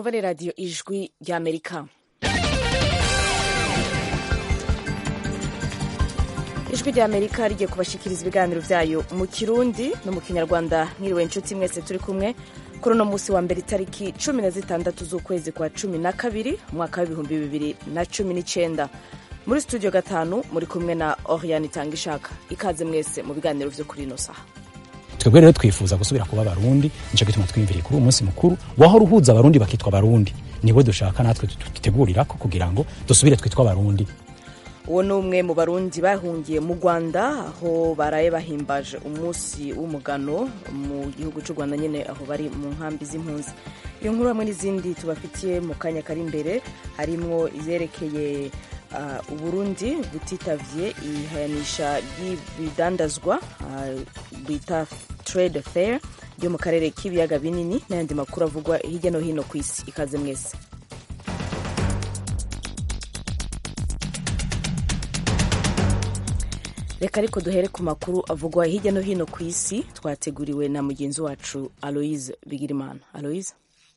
mwumva ni radiyo ijwi ry'amerika ijwi ry'amerika rigiye kubashikiriza ibiganiro byayo mu kirundi no mu kinyarwanda mwiriwe inshuti mwese turi kumwe kuri uno munsi wa mbere itariki cumi na zitandatu z'ukwezi kwa cumi na kabiri umwaka w'ibihumbi bibiri na cumi n'icyenda muri studio gatanu muri kumwe na oriane itanga ishaka ikaze mwese mu biganiro byo kuri ino saha twebwe rero twifuza gusubira kuba abarundi nico gituma twiyumviriye kuri uwo munsi mukuru wahora uhuza abarundi bakitwa abarundi niwe dushaka natwe dutegurirako kugira ngo dusubire twitwa abarundi uwo ni umwe mu barundi bahungiye mu rwanda aho baraye bahimbaje umunsi w'umugano mu gihugu cy'u rwanda nyine aho bari mu nkambi z'impunzi iyo nkuru hamwe n'izindi tubafitiye mu kanya kari imbere harimwo izerekeye uh, uburundi butitavye ihayanisha ry'ibidandazwa uh, bita trade fair ryo mu karere k'ibiyaga binini n'ayandi makuru avugwa hirya no hino ku isi ikaze mwese reka ariko duhere ku makuru avugwa hirya no hino ku isi twateguriwe na mugenzi wacu aloise bigirimana aloise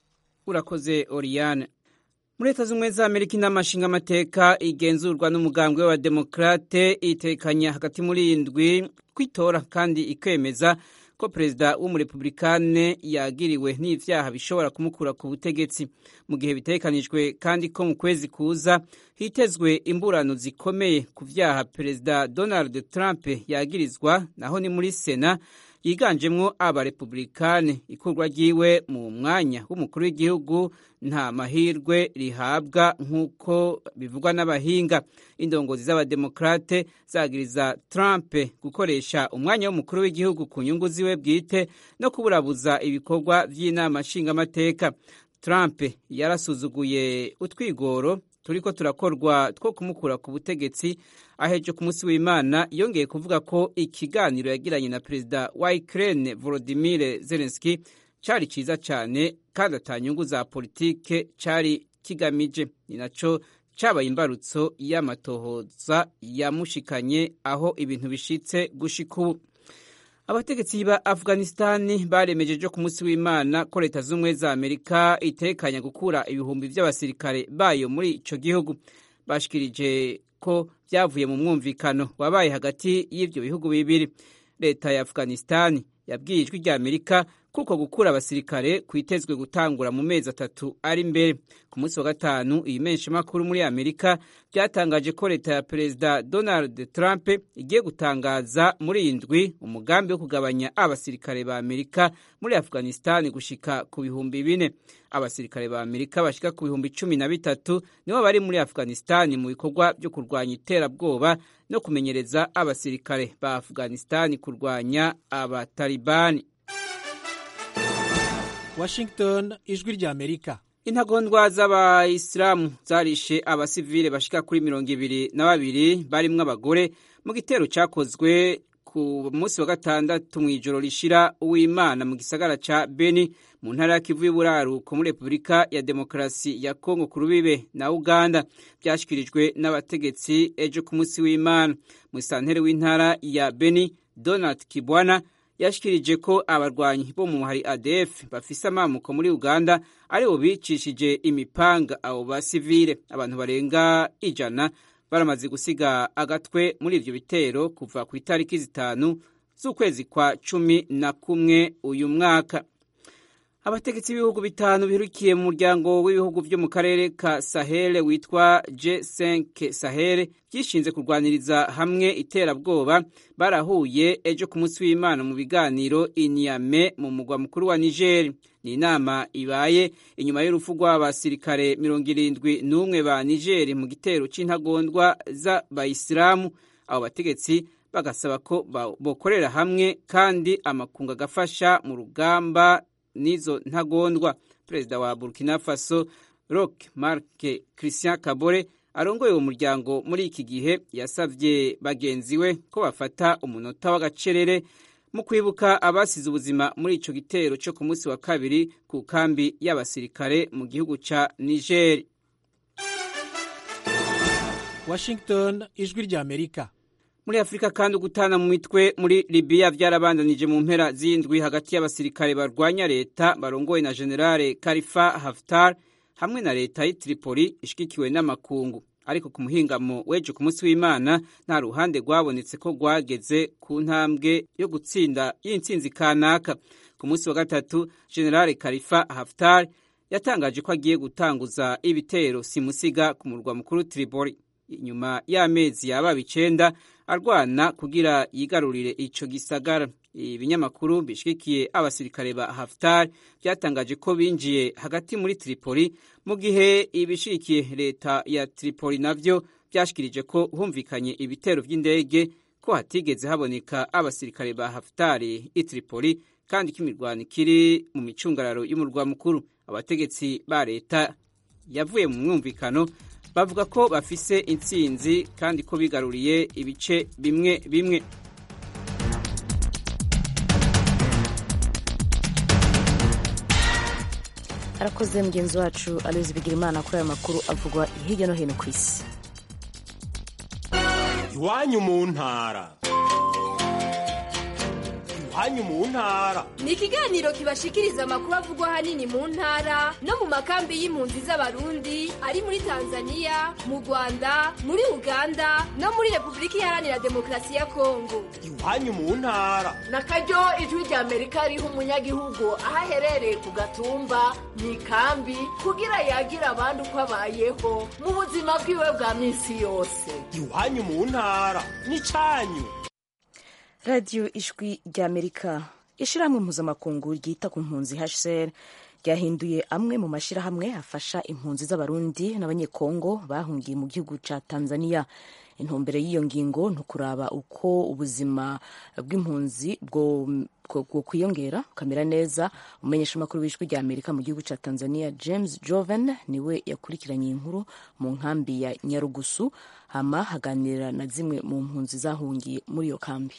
urakoze oriane muri leta z'ubumwe za amerika inama nshingamateka igenzurwa n'umugambwe w'abademokarate itekanya hagati muri indwi kwitora kandi ikemeza ko perezida w'umurepublikane yagiriwe n'ivyaha bishobora kumukura ku butegetsi mu gihe bitegekanijwe kandi ko mu kwezi kuza hitezwe imburano zikomeye ku vyaha perezida donald trump yagirizwa naho ni muri sena yiganjemwo abarepublikane ikurwa ryiwe mu mwanya w'umukuru w'igihugu nta mahirwe rihabwa nk'uko bivugwa n'abahinga indongozi z'abademokrate zagiriza trump gukoresha umwanya w'umukuru w'igihugu ku nyungu ziwe bwite no kuburabuza ibikorwa vy'inama nshingamateka trump yarasuzuguye utwigoro turiko turakorwa two kumukura ku butegetsi aheje ku munsi w'imana yongeye kuvuga ko ikiganiro yagiranye na perezida wa ukraine volodimir zelenski cari ciza cane kandi ata nyungu za politike cari kigamije ni naco cabaye imbarutso y'amatohoza yamushikanye aho ibintu bishitse gushika ubu abategetsi ba afghanistani baremejeje ku munsi w'imana ko leta z'ubumwe za amerika itekanya gukura ibihumbi vy'abasirikare bayo muri ico gihugu bashikirije ko vyavuye mu mwumvikano wabaye hagati y'ivyo bihugu bibiri leta ya afghanistani yabwiye ijwi rya amerika kuko gukura abasirikare kwitezwe gutangura mu mezi atatu ari imbere ku munsi wa gatanu iyi menshi makuru muri amerika byatangaje ko leta ya perezida donald trump igiye gutangaza muri iyi ndwi umugambi wo kugabanya abasirikare ba amerika muri afghanistan gushika ku bihumbi bine abasirikare ba amerika bashika ku bihumbi cumi na bitatu nibo bari muri afghanistan mu bikorwa byo kurwanya iterabwoba no kumenyereza abasirikare ba afghanistan kurwanya abatalibani Washington ijwi rya Amerika intagondwa z'abayisilamu zarishe abasivile bashika kuri mirongo ibiri na babiri barimwo abagore mu gitero cakozwe ku munsi wa gatandatu mw'ijoro rishira uw'imana mu gisagara ca beni mu ntara ya kivu y'uburaruko muri repubulika ya demokarasi ya kongo ku rubibe na uganda vyashikirijwe n'abategetsi ejo ku munsi w'imana mu santere w'intara ya beni donald kibwana yashikirije ko abarwanyi bo mu muhari ADF bafise amamuko muri Uganda aribo bicishije imipanga abo basivile abantu barenga ijana baramaze gusiga agatwe muri ivyo bitero kuva ku itariki zitanu z'ukwezi kwa cumi na kumwe uyu mwaka abategetsi b'ibihugu bitanu birukiye mu muryango w'ibihugu vyo mu karere ka sahele witwa G5 sahele byishinze kurwaniriza hamwe iterabwoba barahuye ejo ku munsi w'imana mu biganiro inyame mu mugwa mukuru wa niger ni inama ibaye inyuma y'urupfu rw'abasirikare mirongo irindwi n'umwe ba niger mu gitero c'intagondwa z'abayisilamu abo bategetsi bagasaba ko bokorera hamwe kandi amakungu agafasha mu rugamba n'izo ntagondwa perezida wa burkina faso rock marc christian kabore arongoye uwo muryango muri iki gihe yasavye bagenzi we ko bafata umunota w'agacerere mu kwibuka abasize ubuzima muri ico gitero co ku munsi wa kabiri ku kambi y'abasirikare mu gihugu ca niger Washington ijwi rya Amerika muri afurika kandi ugutana mu mitwe muri libiya byarabandanije mu mpera z'indwi hagati y'abasirikare barwanya leta barongowe na generale karifa haftar hamwe na leta y'i Tripoli ishigikiwe n'amakungu ariko ku muhingamo w'ejo ku munsi w'imana nta ruhande rwabonetse ko rwageze ku ntambwe yo gutsinda y'intsinzi kanaka ku munsi wa gatatu generale karifa haftar yatangaje ko agiye gutanguza ibitero simusiga ku murwa mukuru Tripoli inyuma y'amezi yaba icenda arwana kugira yigarurire ico gisagara ibinyamakuru bishigikiye abasirikare ba Haftar byatangaje ko binjiye hagati muri Tripoli mu gihe ibishigikiye leta ya Tripoli navyo byashikirije ko humvikanye ibitero by'indege ko hatigeze haboneka abasirikare ba Haftar i Tripoli kandi ko imirwano ikiri mu micungararo y'umurwa mukuru abategetsi ba leta yavuye mu mwumvikano bavuga ko bafise intsinzi kandi ko bigaruriye ibice bimwe bimwe arakoze mugenzi wacu aloyizi bigirimana kuri aya makuru avugwa hirya no hino ku isi iwanyu mu ntara iwanyu mu ntara ni ikiganiro kibashikiriza amakuru avugwa ahanini mu ntara no mu makambi y'impunzi z'abarundi ari muri tanzania mu rwanda muri uganda no muri repubulika iharanira demokarasi ya kongo iwanyu mu ntara na karyo ijwi rya amerika riha umunyagihugu aho aherereye ku gatumba mu ikambi kugira yagire abandi uko abayeho mu buzima bwiwe bwa minsi yose iwanyu mu ntara n'icyanyu radiyo ijwi ry'amerika ishyirahamwe mpuzamakungu ryita ku mpunzi hcr ryahinduye amwe mu mashyirahamwe afasha impunzi z'abarundi n'abanyekongo bahungiye mu gihugu cya tanzania intumbero y'iyo ngingo ni ukuraba uko ubuzima bw'impunzi bwo kwiyongera bukamera neza umumenyeshamakuru w'ijwi rya amerika mu gihugu cya tanzania james joven niwe yakurikiranye inkuru mu nkambi ya nyarugusu hama haganira na zimwe mu mpunzi zahungiye muri iyo kambi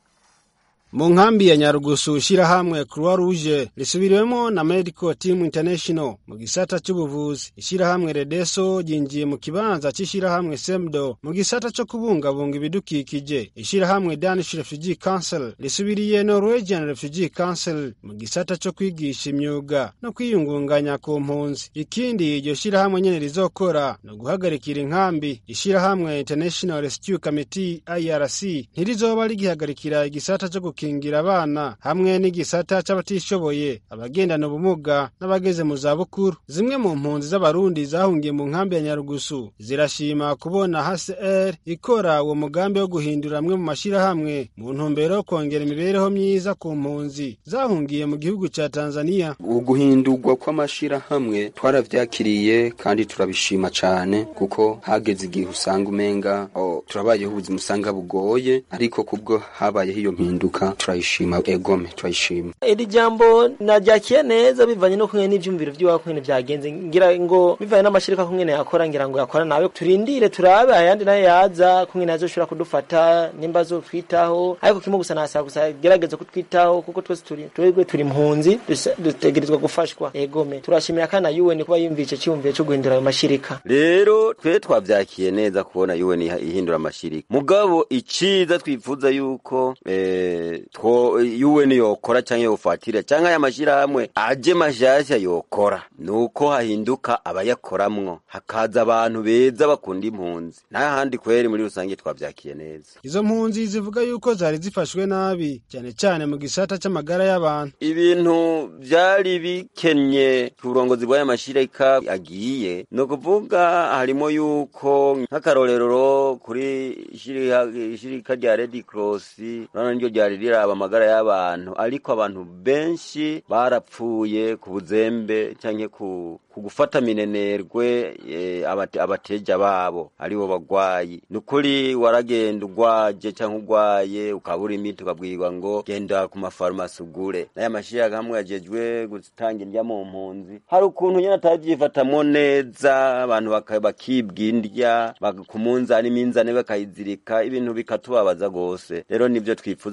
mu nkambi ya nyarugusu ishyirahamwe croix rouge risubiriwemo na medical team international mu gisata cy'ubuvuzi ishyirahamwe redeso ryinjiye mu kibanza cy'ishyirahamwe semdo mu gisata cyo kubungabunga ibidukikije ishyirahamwe danish refugee council risubiriye norwegian refugee council mu gisata cyo kwigisha imyuga no kwiyungunganya ku mpunzi ikindi iryo shyirahamwe nyene rizokora ni uguhagarikira inkambi ishyirahamwe international rescue committee irc ntirizoba rigihagarikira igisata cyo gukingira abana hamwe n'igisata c'abatishoboye abagendana ubumuga n'abageze mu zabukuru zimwe mu mpunzi z'abarundi zahungiye mu nkambi ya nyarugusu zirashima kubona hcr ikora uwo mugambi wo guhindura amwe mu mashyirahamwe mu ntumbero yo kongera imibereho myiza ku mpunzi zahungiye mu gihugu ca tanzania uguhindurwa kw'amashirahamwe twaravyakiriye kandi turabishima cane kuko hageze igihe usanga umenga oh, turabayeho ubuzima usanga bugoye ariko kubwo habayeho iyo mpinduka turayishima egome turayishima iri jambo naryakiye neza bivanye no kumwe n'ivyumviro vy'iwakwene vyagenze ngira ngo bivanye n'amashirika kumwene yakora ngira ngo yakora nawe turindire turabe ayandi nayo yaza kumwene azoshobora kudufata nimba azotwitaho ariko kimwe gusa nasaba gusa gerageza kutwitaho kuko twese turi twebwe turi impunzi dutegerezwa gufashwa egome turashimira kandi na UN kuba yumvise cyumviye cyo guhindura ayo mashirika rero twe twavyakiye neza kubona UN ihindura amashirika mugabo iciza twifuza yuko eh, two UN yokora canke yofatira canke aya mashirahamwe aje mashasha yokora nuko hahinduka abayakoramwo hakaza abantu beza bakunda impunzi n'ahandi kweri muri rusange twavyakiye neza izo mpunzi zivuga yuko zari zifashwe nabi cyane cyane mu gisata c'amagara y'abantu ibintu vyari bikenye ku burongozi bw'aya mashirika agiye ni ukuvuga harimo yuko nk'akarorero kuri ishirika rya Red Cross urabona niryo ryari riraba amagara y'abantu ariko abantu benshi barapfuye ku buzembe canke ku ku gufata minenerwe e, abate, abateja babo aribo bagwayi nukuri waragenda ugwaje canke ugwaye ukabura imiti ukabwirwa ngo genda ku mafarumasi ugure n'aya mashiraga hamwe yajejwe gutanga indya mu mpunzi hari ukuntu nyene atabyifatamwo neza abantu bakibwa indya ku munzani iminzani bakayizirika ibintu bikatubabaza gose rero nivyo twifuza yuko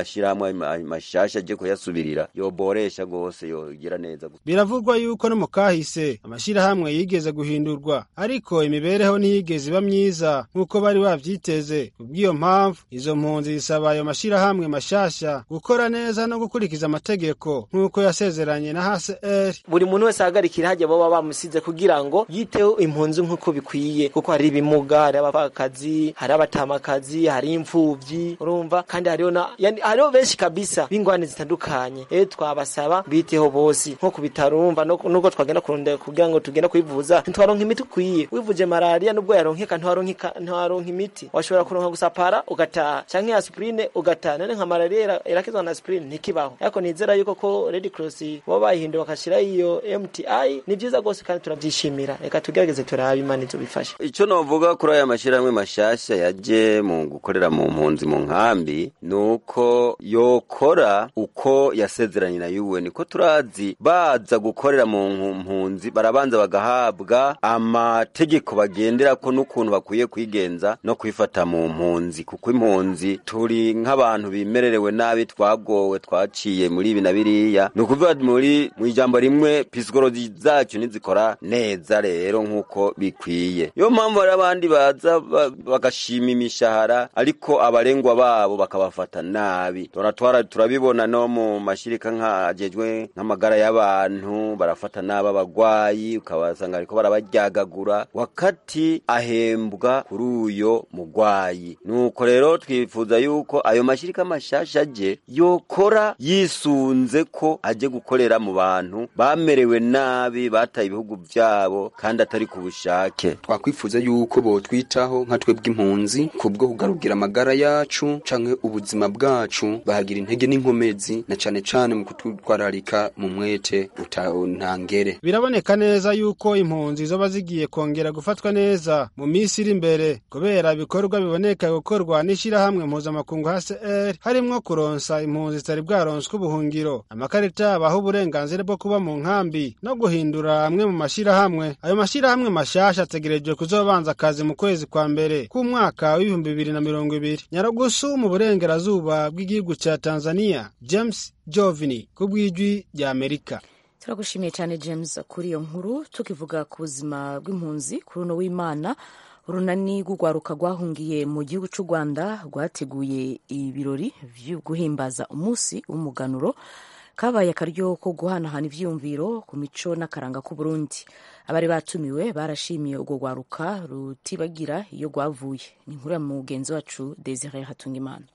mashirahamwe ma- mashasha aje kuyasubirira yoboresha gose yogira neza gusa biravugwa yuko no mu kahise amashirahamwe yigeze guhindurwa ariko imibereho ntiyigeze iba myiza nk'uko bari bavyiteze kubw'iyo mpamvu izo mpunzi zisaba ayo mashirahamwe mashasha gukora neza no gukurikiza amategeko nk'uko yasezeranye na HCR buri muntu wese ahagarikira hajya baba bamusize kugira ngo yiteho impunzi nk'uko bikwiye kuko hari ibimuga hari abapfakazi hari abatamakazi hari imfuvyi urumva kandi hariho na yani hariho benshi kabisa b'ingwane zitandukanye rero twabasaba biteho bose nko ku bitaro urumva no- nubwo twagenda kurondera kugira ngo tugenda kwivuza ntitwaronka imiti ukwiye wivuje malaria nubwo yaronkeka ntiwaronkeka ntiwaronka imiti washobora kuronka gusa para ugataha canke aspirine ugataha none nka malaria ira- irakizwa na aspirine ntikibaho ariko nizera yuko ko red cross baba bayihinduye bakashira iyo mti ni vyiza rwose kandi turavyishimira reka tugerageze turabe imana izobifasha ico novuga kuri aya mashirahamwe mashasha yaje mu gukorera mu mpunzi mu nkambi nuko yokora uko yasezeranye na UN ko turazi baza gukorera mu nku- mpunzi barabanza bagahabwa amategeko bagenderako n'ukuntu bakwiye kwigenza no kwifata mu mpunzi kuko impunzi turi nk'abantu bimererewe nabi twagowe twaciye muri ibi na biriya ni ukuvuga muri mu ijambo rimwe pisikoloji zacu ntizikora neza rero nk'uko bikwiye niyo mpamvu hari abandi baza ba- bagashima imishahara ariko abarengwa babo bakabafata nabi turatwara turabibona no mu mashirika nk'ajejwe nk'amagara y'abantu barafata nabi abagwayi ukabasanga ariko barabaryagagura wakati ahembwa kuri uyo mugwayi nuko rero twifuza yuko ayo mashirika mashasha aje yokora yisunze ko aje gukorera mu bantu bamerewe nabi bataye ibihugu vyabo kandi atari ku bushake twakwifuza yuko botwitaho nka twebwe impunzi kubwo kugarukira amagara yacu canke ubuzima bwacu bahagira intege n'inkomezi na cane cane mu kututwararika mu mwete uta- ntangere biraboneka neza yuko impunzi zoba zigiye kongera gufatwa neza mu minsi iri imbere kubera ibikorwa biboneka gukorwa n'ishirahamwe mpuzamakungu HCR harimwo kuronsa impunzi zitari bwaronswe ubuhungiro amakarita abaha uburenganzira bwo kuba mu nkambi no guhindura amwe mu mashirahamwe ayo mashirahamwe mashasha ategerejwe kuzobanza akazi mu kwezi kwa mbere k'umwaka w'ibihumbi bibiri na mirongo ibiri nyarugusu mu burengerazuba bw'igihugu ca tanzania james jovini ku bw'ijwi rya amerika turagushimiye cyane james kuri iyo nkuru tukivuga ku buzima bw'impunzi kuri uno w'imana urunani rw'urwaruka rwahungiye mu gihugu cy'u rwanda rwateguye ibirori byo guhimbaza umunsi w'umuganuro kabaye akaryo ko guhanahana ivyiyumviro ku mico n'akaranga k'uburundi abari batumiwe barashimiye urwo rwaruka rutibagira iyo rwavuye ni inkuru ya mugenzi wacu desire hatungimana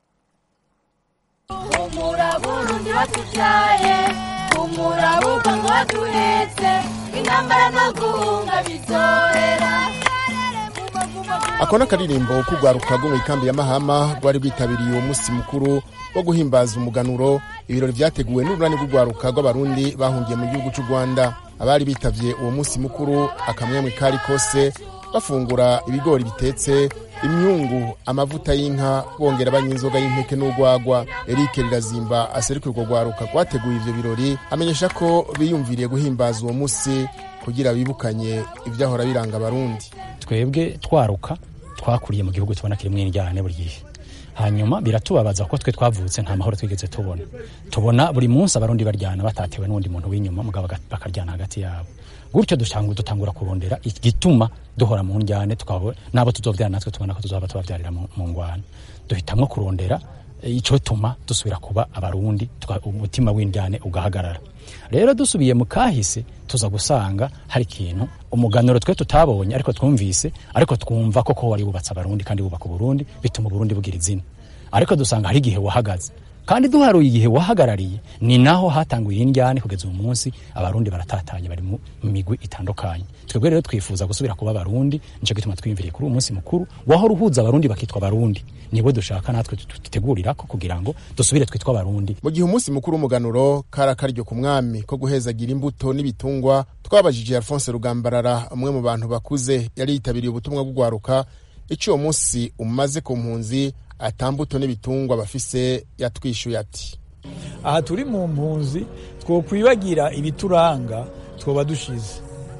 humura burundi watubyaye humura buva ngo waduhetse intambara no guhunga bizohera ako ni akaririmbo k'urwaruka rwo mu ikambi ya mahama rwari rwitabiriye uwo munsi mukuru wo guhimbaza umuganuro ibirori vyateguwe n'urunani rw'urwaruka rw'abarundi bahungiye mu gihugu c'u rwanda abari bitavye uwo munsi mukuru akamwemwe kari kose bafungura ibigori bitetse imyungu amavuta y'inka bongera banywa inzoga y'impeke n'urwagwa eric rirazimba aserukira urwo rwaruka rwateguye ivyo birori amenyesha ko biyumviriye guhimbaza uwo munsi kugira bibukanye ivyahora biranga abarundi twebwe twaruka twakuriye mu gihugu tubona kirimwo indyane buri gihe hanyuma biratubabaza kuko twe twavutse nta mahoro twigeze tubona tubona buri munsi abarundi baryana batatewe n'undi muntu w'inyuma mugabo baga- bakaryana hagati yabo gutyo dutangura dutangura kurondera igituma duhora mu njyane tukaba nabo tuzovyara natwe tubona ko tuzoba tubavyarira mu mu ngwana duhitamwo kurondera eh, ico tuma dusubira kuba abarundi tuka- umutima w'indyane ugahagarara rero dusubiye mu kahise tuza gusanga hari ikintu umuganuro twe tutabonye ariko twumvise ariko twumva koko wari wubatse abarundi kandi wubaka uburundi bituma uburundi bugira izina ariko dusanga hari igihe wahagaze kandi duharuye igihe wahagarariye ni naho hatanguye indyane kugeza uyu munsi abarundi baratatanye bari mu migwi itandukanye twebwe rero twifuza gusubira kuba abarundi nico gituma twiyumviriye kuri uyu munsi mukuru wahora uhuza abarundi bakitwa abarundi nibo dushaka natwe dutegurirako kugira ngo dusubire twitwa abarundi mu gihe umunsi mukuru w'umuganuro kari akaryo ku mwami ko guhezagira imbuto n'ibitungwa twabajije alphonse rugambarara umwe mu bantu bakuze yari yitabiriye ubutumwa bw'urwaruka icyo uwo munsi umaze ku mpunzi atambuto n'ibitungwa bafise yatwishuye ati aha turi mu mpunzi twokwibagira ibituranga twoba dushize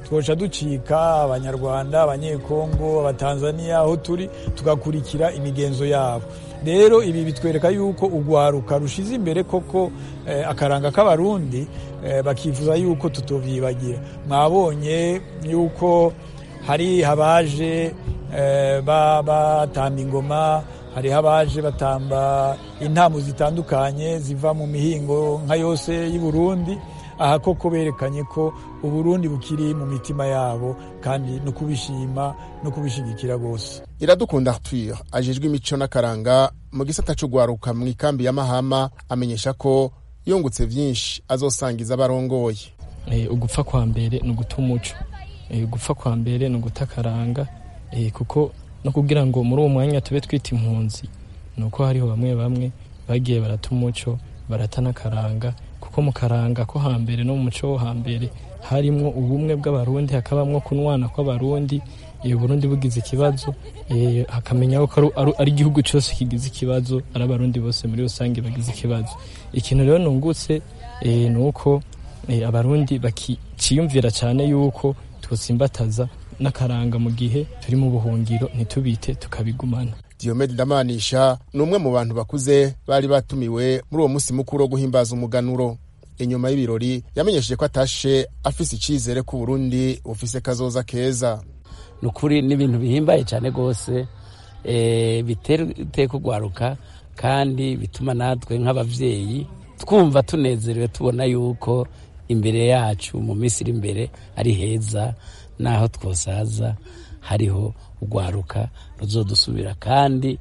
twoca ducika abanyarwanda abanyekongo abatanzaniya aho turi tugakurikira imigenzo yabo rero ibi bitwereka yuko urwaruka rushize imbere koko eh, akaranga k'abarundi eh, bakifuza yuko tutovyibagira mwabonye yuko hari abaje eh, batamba ingoma hariho abaje batamba intambo zitandukanye ziva mu mihingo nka yose y'i Burundi aha koko berekanye ko uburundi bukiri mu mitima yabo kandi no kubishima no kubishigikira rwose iradukunda arthur ajejwe imico n'akaranga mu gisata c'ugwaruka mu ikambi ya mahama amenyesha ko yungutse vyinshi azosangiza abarongoye ugupfa kwa mbere ni uguta umuco ugupfa kwa mbere ni uguta akaranga kuko no kugira ngo muri uwo mwanya tube twita impunzi ni uko hariho bamwe bamwe bagiye barata umuco barata n'akaranga kuko mu karanga ko hambere no mu muco wo hambere harimwo ubumwe bw'abarundi hakabamwo kunwana kw'abarundi iyo burundi bugize ikibazo hakamenya ko ari igihugu cyose kigize ikibazo ari abarundi bose muri rusange bagize ikibazo ikintu rero nungutse ni uko abarundi bakiciyumvira cyane yuko twosimbataza n'akaranga mu gihe turi mu buhungiro ntitubite tukabigumana Diomede Ndamanisha ni umwe mu bantu bakuze bari batumiwe muri uwo munsi mukuru wo guhimbaza umuganuro inyuma y'ibirori yamenyesheje ko atashe afise icizere ko Burundi bufise kazoza keza ni ukuri n'ibintu bihimbaye cyane rwose bitera iteka ugwaruka kandi bituma natwe nk'ababyeyi twumva tunezerewe tubona yuko imbere yacu mu minsi iri imbere ari heza n'aho twosaza hariho urwaruka ruzodusubira kandi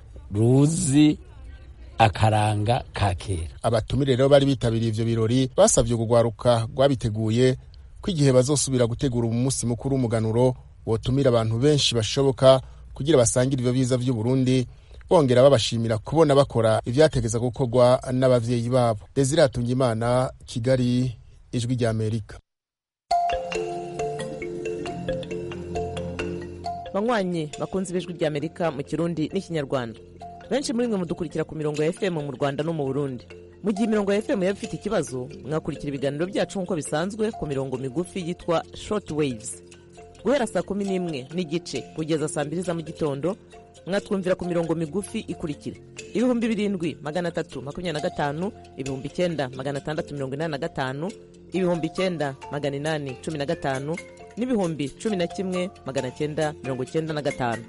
ruzi akaranga ka kera abatumire rero bari bitabiriye ivyo birori basavye urwaruka rwabiteguye ko igihe bazosubira gutegura umunsi mukuru w'umuganuro wotumira abantu benshi bashoboka kugira basangire ivyo biza vy'uburundi bongera babashimira kubona bakora ivyategeza gukorwa n'abavyeyi babo desire hatungimana kigali ijwi rya amerika banywanyi bakunze ibijwi rya amerika mu kirundi n'ikinyarwanda benshi muri mwe mudukurikira ku mirongo ya fm mu rwanda no mu burundi mu gihe imirongo ya fm yaba ifite ikibazo mwakurikira ibiganiro byacu nk'uko bisanzwe ku mirongo migufi yitwa short waves guhera saa kumi n'imwe n'igice kugeza saa mbiri za mu gitondo mwatwumvira ku mirongo migufi ikurikira ibihumbi birindwi magana atatu makumyabiri na gatanu ibihumbi icyenda magana atandatu mirongo inani na gatanu ibihumbi icyenda magana inani cumi na gatanu n'ibihumbi cumi na kimwe magana cyenda mirongo cyenda na gatanu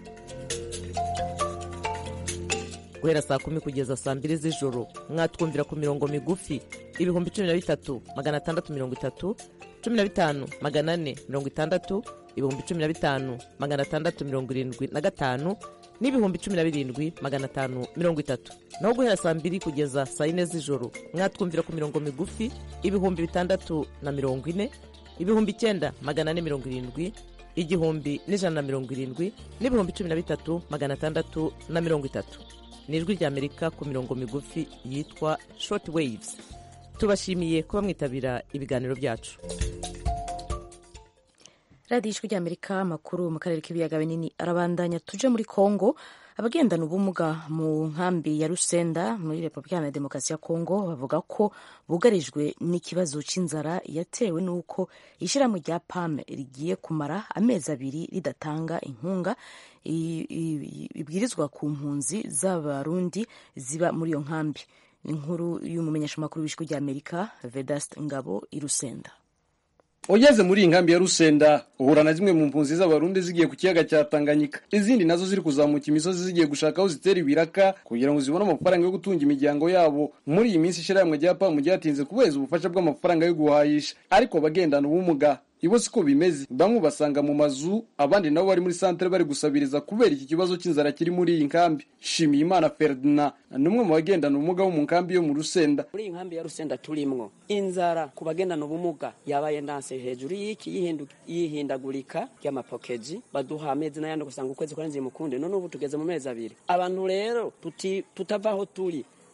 guhera saa kumi kugeza saa mbiri z'ijoro mwatwumvira ku mirongo migufi ibihumbi cumi na bitatu magana atandatu mirongo itatu cumi na bitanu magana ane mirongo itandatu ibihumbi cumi na bitanu magana atandatu mirongo irindwi na gatanu n'ibihumbi cumi na birindwi magana atanu mirongo itatu naho guhera saa mbiri kugeza saa yine z'ijoro mwatwumvira ku mirongo migufi ibihumbi bitandatu na mirongo ine ibihumbi icyenda magana ane mirongo irindwi igihumbi n'ijana na mirongo irindwi n'ibihumbi cumi na bitatu magana atandatu na mirongo itatu ni ijwi ry'amerika ku mirongo migufi yitwa short waves tubashimiye kuba mwitabira ibiganiro byacu radiyo ijwi ry'amerika amakuru mu karere k'ibiyaga binini arabandanya tuje muri kongo abagendana ubumuga mu nkambi ya rusenda muri repubulika iharanira demokarasi ya kongo bavuga ko bugarijwe n'ikibazo cy'inzara yatewe n'uko ishyirahamwe rya pame rigiye kumara amezi abiri ridatanga inkunga ibwirizwa ku mpunzi z'abarundi ziba muri iyo nkambi inkuru y'umumenyeshamakuru w'ijwi ry'amerika vedast ngabo i rusenda ugeze muri iyi nkambi ya rusenda uhura na zimwe mu mpunzi z'abarundi zigiye ku kiyaga cya tanganyika izindi nazo ziri kuzamuka imisozi zigiye gushaka aho zitera ibiraka kugira ngo zibone amafaranga yo gutunga imiryango yabo muri iyi minsi ishyirahamwe rya pamu ryatinze kubeza ubufasha bw'amafaranga yo guhahisha ariko abagendana ubumuga ibo siko bimeze bamwe basanga mu mazu abandi nabo bari muri santere bari gusabiriza kubera iki kibazo cy'inzara kiri muri iyi nkambi shimiyimana ferdinand ni umwe mu bagendana ubumuga bo mu nkambi yo mu rusenda muri iyi nkambi ya rusenda turimwo inzara ku bagendana ubumuga yabaye ndanse hejuru y'iki y'ihindagurika ry'amapokezi baduha amezi n'ayandi ugasanga ukwezi kwarenze mukunde none ubu tugeze mu mezi abiri abantu rero tutava aho turi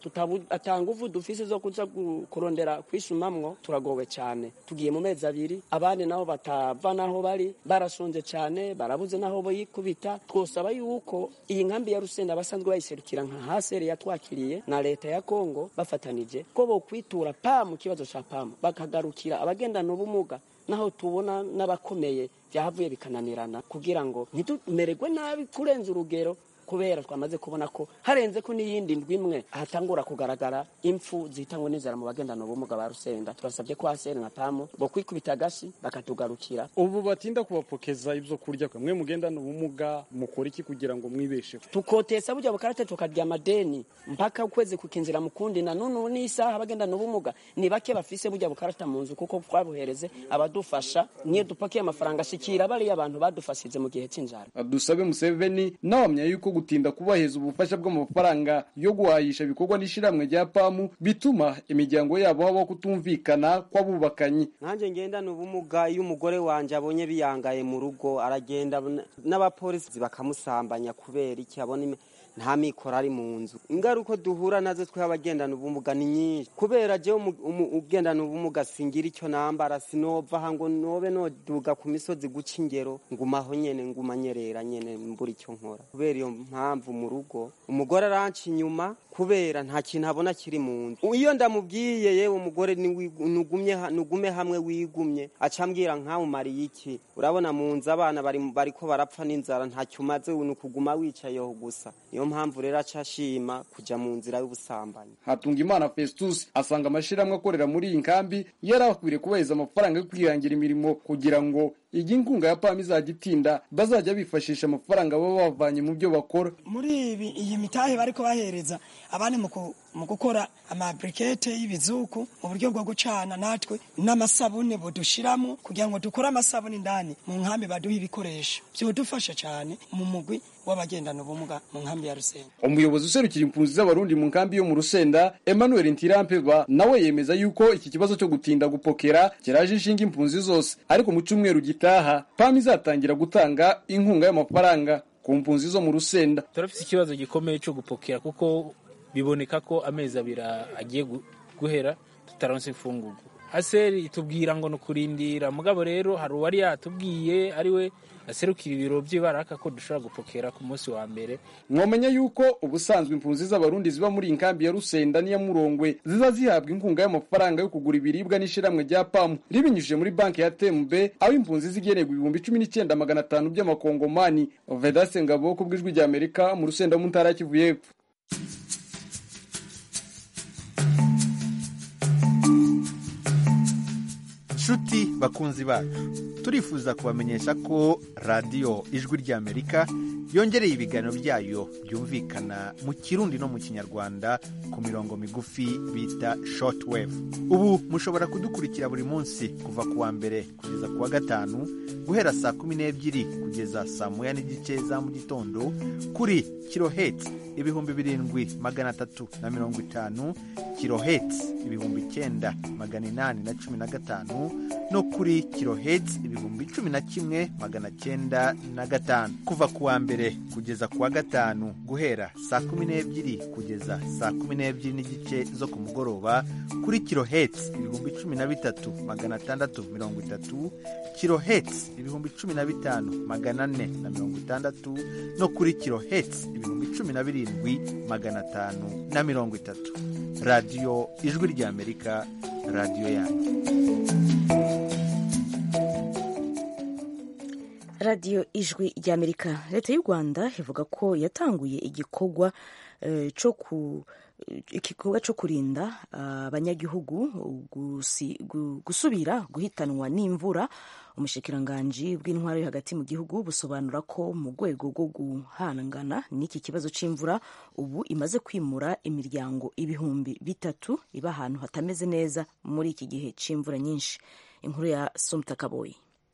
tutatanga dufise zo kuza kurondera kwisumamwo turagowe cyane tugiye mu mezi abiri abandi nabo batava naho bari barashonje cyane barabuze naho boyikubita twosaba yuko iyi nkambi ya rusenda abasanzwe bayiserukira nka haseri yatwakiriye na leta ya kongo bafatanije ko bokwitura pa mu kibazo ca pamu bakagarukira abagendana ubumuga naho tubona n'abakomeye byahavuye bikananirana kugira ngo ntitumererwe nabi kurenza urugero kubera twamaze kubona ko harenze ko n'iyindi ndwi imwe hatangura kugaragara impfu zihitanywe n'inzara mu bagendana ubumuga ba rusenda turasabye ko haseri na pamu bo kwikubita agashi bakatugarukira ubu batinda kubapokeza ibyo kurya mwe mugendana ubumuga mukora iki kugira ngo mwibesheho tukotesa burya bukarate tukarya amadeni mpaka ukwezi kukinzira mu kundi na none n'isaha abagendana ubumuga ni bake bafise burya bukarata mu nzu kuko twabuhereze abadufasha niyo dupakiye amafaranga ashikira bariya abantu badufashije mu gihe cy'inzara dusabe museveni nawamya yuko gutinda kubaheza ubufasha bw'amafaranga yo guhahisha ibikorwa n'ishiramwe rya pamu bituma imiryango yabo habaho kutumvikana kw'abubakanyi nanjye ngendana ubumuga iyo umugore wanjye abonye biyangaye mu rugo aragenda n'abapolisi bakamusambanya kubera iki abona nta mikoro ari mu nzu ingaruka duhura nazo twe abagendana ubumuga ni nyinshi kubera jewe ugendana ubumuga singira icyo nambara sinova aha ngo nobe noduga ku misozi guca ingero ngumaho nyene ngumanyerera nyene mbura icyo nkora kubera iyo mpamvu mu rugo umugore aranca inyuma kubera nta kintu abona kiri mu nzu iyo ndamubwiye yewe umugore nugume hamwe wigumye acambwira nkawumariye iki urabona mu nzu abana bariko barapfa n'inzara ntacyo umaze ni ukuguma wicayeho gusa niyo mpamvu rero aca ashima kuja mu nzira y'ubusambanyi hatunga imana festus asanga amashyirahamwe akorera muri iyi nkambi yari akwiriye kubaheza amafaranga yo kwihangira imirimo kugira ngo iyi nkunga ya pami izajya itinda bazajya bifashisha amafaranga baba bavanye mu byo bakora muri ibi iyi mitahe bariko bahereza abandi mu gukora amabrikete y'ibizuku mu buryo bwo gucana natwe n'amasabune budushiramo kugira ngo dukore amasabune indani mu nkambi baduha ibikoresho byodufasha cyane mu mugwi w'abagendana ubumuga mu nkambi ya Rusenda umuyobozi userukira impunzi z'abarundi mu nkambi yo mu Rusenda Emmanuel Ntirampeba nawe yemeza yuko iki kibazo cyo gutinda gupokera kiraje inshinga impunzi zose ariko mu cyumweru gitaha PAM izatangira gutanga inkunga y'amafaranga ku mpunzi zo mu Rusenda turafite ikibazo gikomeye cyo gupokera kuko biboneka ko amezi abiri agiye guhera tutaronse imfungugu haseri itubwira ngo ni ukurindira mugabo rero hari uwari yatubwiye ariwe aserukira ibiro by'ibaraka ko dushobora gupokera ku munsi wa mbere mwamenya yuko ubusanzwe impunzi z'abarundi ziba muri iyi nkambi ya rusenda n'iya murongwe ziza zihabwa inkunga y'amafaranga yo kugura ibiribwa n'ishiramwe rya pamu ribinyujije muri banki ya tembe aho impunzi zigenerwa ibihumbi cumi n'icyenda magana atanu by'amakongomani vedase ngabo ku bw'ijwi rya amerika mu rusenda mu ntara ya kivu y'epfo nshuti bakunzi bacu turifuza kubamenyesha ko radiyo ijwi ry'amerika yongereye ibiganiro byayo byumvikana mu kirundi no mu kinyarwanda ku mirongo migufi bita shortwave ubu mushobora kudukurikira buri munsi kuva ku wa mbere kugeza ku wa gatanu guhera saa kumi n'ebyiri kugeza saa moya n'igice za mu gitondo kuri kiloheti ibihumbi birindwi magana atatu na mirongo itanu kiloheti ibihumbi icyenda magana inani na cumi na gatanu no kuri kiloheti ibihumbi cumi na kimwe magana cyenda na gatanu kuva ku wa mbere kugeza ku wa gatanu guhera saa kumi n'ebyiri kugeza saa kumi n'ebyiri n'igice zo ku mugoroba kuri kiloheti ibihumbi cumi na bitatu magana atandatu mirongo itatu kiloheti ibihumbi cumi na bitanu magana ane na mirongo itandatu no kuri kiloheti ibihumbi cumi na birindwi magana atanu na mirongo itatu radiyo ijwi ry'amerika radiyo yanyu radiyo ijwi ry'amerika leta y'u rwanda ivuga ko yatanguye igikorwa cyo ku igikorwa cyo kurinda abanyagihugu gusubira guhitanwa n'imvura umushikiranganji bw'intwaro yo hagati mu gihugu busobanura ko mu rwego rwo guhangana n'iki kibazo cy'imvura ubu imaze kwimura imiryango ibihumbi bitatu iba ahantu hatameze neza muri iki gihe cy'imvura nyinshi inkuru ya somta kaboyi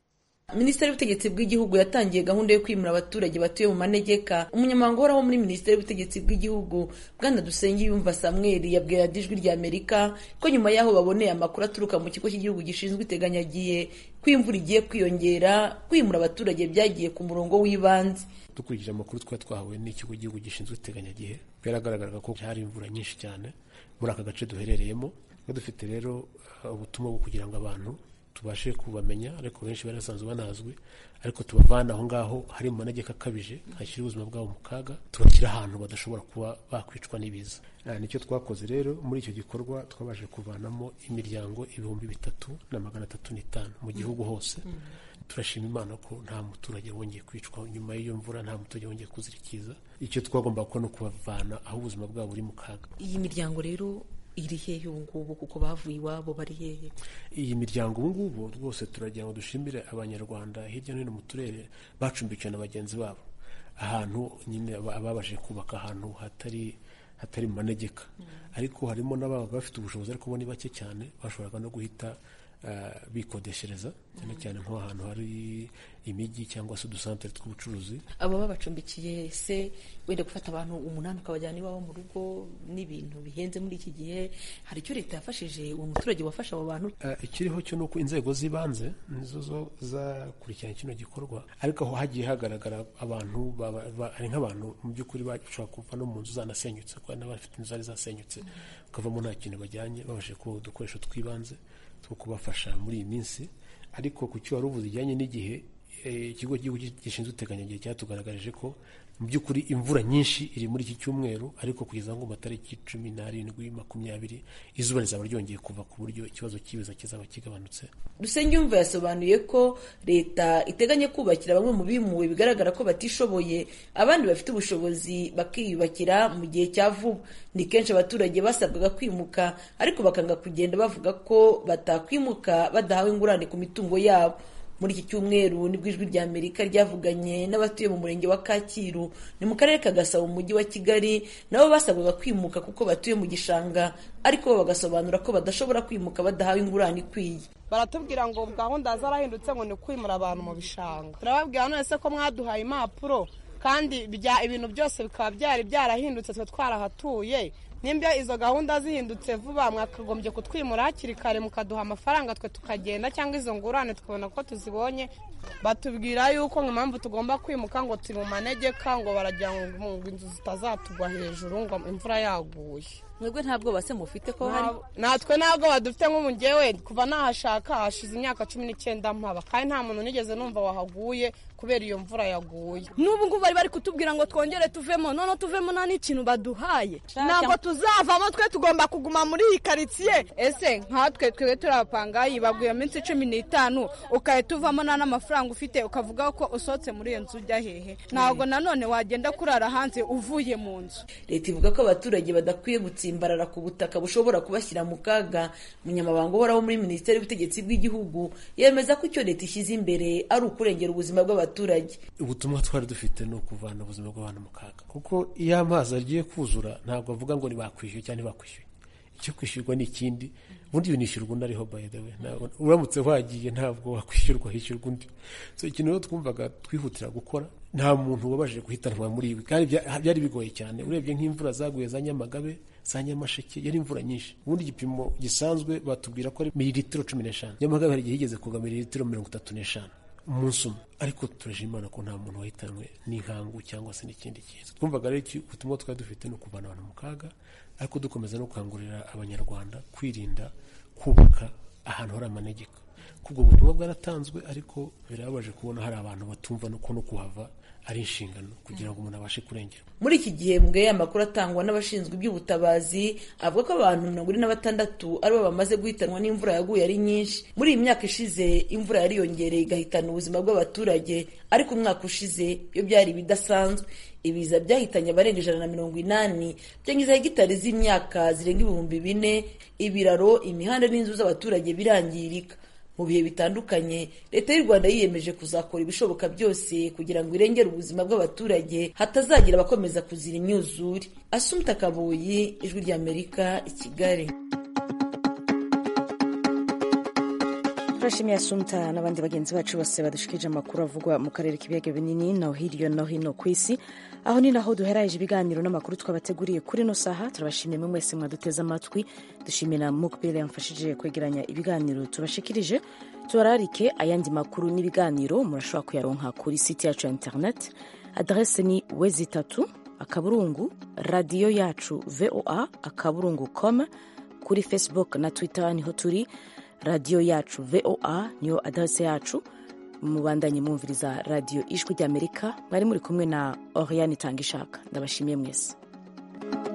minisiteri y'ubutegetsi bw'igihugu yatangiye gahunda yo kwimura abaturage batuye mu manegeka umunyamabanga uhoraho muri minisiteri y'ubutegetsi bw'igihugu bwana dusenge yumva samweli yabwiye ijwi rya amerika ko nyuma y'aho baboneye amakuru aturuka mu kigo cy'igihugu gishinzwe iteganyagihe ko imvura igiye kwiyongera kwimura abaturage byagiye ku murongo w'ibanze dukurikije amakuru twari twahawe n'ikigo cy'igihugu gishinzwe iteganyagihe byaragaragaraga ko hari imvura nyinshi cyane muri aka gace duherereyemo dufite rero ubutumwa bwo kugira ngo abantu tubashe kubamenya ariko benshi bari basanzwe banazwi ariko tubavana aho ngaho hari mu manegeka akabije hashyira ubuzima bwabo mu kaga tubashyira ahantu badashobora kuba bakwicwa n'ibiza nicyo twakoze rero muri icyo gikorwa twabashije kuvanamo imiryango ibihumbi bitatu na magana atatu n'itanu mu gihugu hose turashima imana ko nta muturage wongeye kwicwa nyuma y'iyo mvura nta muturage wongeye kuzirikiza icyo twagomba gukora ni ukubavana aho ubuzima bwabo buri mu kaga iyi miryango rero iri hehe ubu ngubu kuko bavuye iwabo bari hehe iyi miryango ubu ngubu rwose turagira ngo dushimire abanyarwanda hirya no hino mu turere bacumbikiwe na bagenzi babo ahantu nyine ababashije kubaka ahantu hatari hatari mu manegeka ariko harimo n'ababaga bafite ubushobozi ariko bo ni bake cyane bashoboraga no guhita bikodeshereza cyane cyane nk'ahantu hari imijyi cyangwa se udusantere tw'ubucuruzi abo babacumbikiye se wenda gufata abantu umunani ukabajyana iwabo mu rugo n'ibintu bihenze muri iki gihe hari icyo leta yafashije uwo muturage wafasha abo bantu ikiriho cyo ni uko inzego z'ibanze nizo zo zakurikirana kino gikorwa ariko aho hagiye hagaragara abantu hari nk'abantu mu by'ukuri bashobora kuva no mu nzu zanasenyutse kuko n'abafite inzu zari zasenyutse bakavamo nta kintu bajyanye babashije kuba udukoresho tw'ibanze two kubafasha muri iyi minsi ariko ku cyo wari uvuze ijyanye n'igihe ikigo cy'igihugu gishinzwe iteganyagihe cyatugaragarije ko mu by'ukuri imvura nyinshi iri muri iki cyumweru ariko kugeza ngo matariki cumi n'arindwi makumyabiri izuba rizaba ryongeye kuva ku buryo ikibazo cy'ibiza kizaba kigabanutse Dusengiyumva yasobanuye ko leta iteganya kubakira bamwe mu bimuwe bigaragara ko batishoboye abandi bafite ubushobozi bakiyubakira mu gihe cya vuba ni kenshi abaturage basabwaga kwimuka ariko bakanga kugenda bavuga ko batakwimuka badahawe ingurane ku mitungo yabo muri iki cyumweru nibwo ijwi rya amerika ryavuganye n'abatuye mu murenge wa kacyiru ni mu karere ka gasabo mu mujyi wa kigali nabo basabwaga kwimuka kuko batuye mu gishanga ariko bo bagasobanura ko badashobora kwimuka badahawe ingurane ikwiye baratubwira ngo gahunda zarahindutse ngo ni kwimura abantu mu bishanga turababwira none se ko mwaduhaye impapuro kandi ibintu byose bikaba byari byarahindutse twe twarahatuye nimba izo gahunda zihindutse vuba mwakagombye kutwimura hakiri kare mukaduha amafaranga twe tukagenda cyangwa izo ngurane tukabona ko tuzibonye batubwira yuko impamvu tugomba kwimuka ngo turi mu manegeka ngo baragira ngo inzu zitazatugwa hejuru ngo imvura yaguye mwebwe nta bwoba se mufite ko hari natwe ntabwo badufite nk'ubu ngewe kuva nahashaka hashize imyaka cumi n'icyenda mpaba kandi nta muntu nigeze numva wahaguye kubera iyo mvura yaguye n'ubu ngubu bari bari kutubwira ngo twongere tuvemo noneho tuvemo nta n'ikintu baduhaye ntabwo tuzavamo twe tugomba kuguma muri iyi karitsiye ese nkatwe twebwe turi abapangayi baguye iminsi cumi n'itanu ugahita uvamo nta n'amafaranga ufite ukavuga ko usohotse muri iyo nzu ujya hehe ntabwo nanone wagenda kurara hanze uvuye mu nzu leta ivuga ko abaturage badakwiye gutsimbarara ku butaka bushobora kubashyira mu kaga umunyamabanga uhoraho muri minisiteri y'ubutegetsi bw'igihugu yemeza ko icyo leta ishyize imbere ari ukurengera ubuzima bw'abaturage ubutumwa twari dufite ni ukuvana ubuzima bw'abantu mu kaga kuko iyo amazi agiye kuzura ntabwo bavuga ngo ntibakwishyuye cyangwa ntibakwishyuye icyo kwishyurwa ni ikindi ubundi iyo unishyurwa undi ariho by the way uramutse wagiye ntabwo wakwishyurwa hishyurwa undi so ikintu rero twumvaga twihutira gukora nta muntu wabashije guhitanwa muri ibi kandi byari bigoye cyane urebye nk'imvura zaguye za nyamagabe za nyamasheke yari imvura nyinshi ubundi igipimo gisanzwe batubwira ko ari mililitiro cumi n'eshanu nyamagabe hari igihe higeze kuva mililitiro mirongo itatu n'eshanu umunsi umwe ariko turashima imana ko nta muntu wahitanwe n'inkangu cyangwa se n'ikindi kintu twumvaga rero ubutumwa twari dufite ni ukuvana abantu mu kaga ariko dukomeza no gukangurira abanyarwanda kwirinda kubaka ahantu hari amanegeka kubwo butumwa bwaratanzwe ariko birababaje kubona hari abantu batumva nuko no kuhava ari inshingano kugira ngo umuntu abashe kurengera muri iki gihembwe amakuru atangwa n'abashinzwe iby'ubutabazi avuga ko abantu mirongo ine na batandatu aribo bamaze guhitanwa n'imvura yaguye ari nyinshi muri iyi myaka ishize imvura yariyongereye igahitana ubuzima bw'abaturage ariko umwaka ushize iyo byari ibidasanzwe ibiza byahitanye abarenga ijana na mirongo inani byangiza hegitari z'imyaka zirenga ibihumbi bine ibiraro imihanda n'inzu z'abaturage birangirika mu bihe bitandukanye leta y'u rwanda yiyemeje kuzakora ibishoboka byose kugira ngo irengere ubuzima bw'abaturage hatazagira abakomeza kuzira imyuzure asumta kabuyi ijwi ry'amerika i kigali turashimiye asumta n'abandi bagenzi bacu bose badushikije amakuru avugwa mu karere k'ibiyaga binini no hirya no hino ku isi aho ni naho duheraje ibiganiro n'amakuru twabateguriye kuri no saha turabashimiye mwe mwese mwaduteze amatwi dushimira mukbile yamfashije kwegeranya ibiganiro tubashikirije tubararike ayandi makuru n'ibiganiro murashobora kuyaronka kuri site yacu ya internet adrese ni wezi itatu akaburungu radiyo yacu voa akaburungu com kuri facebook na twitter niho turi radiyo yacu voa niyo adrese yacu mubandanye mwumviriza radiyo ijwi ry'amerika mwari muri kumwe na oriane itanga ishaka ndabashimiye mwese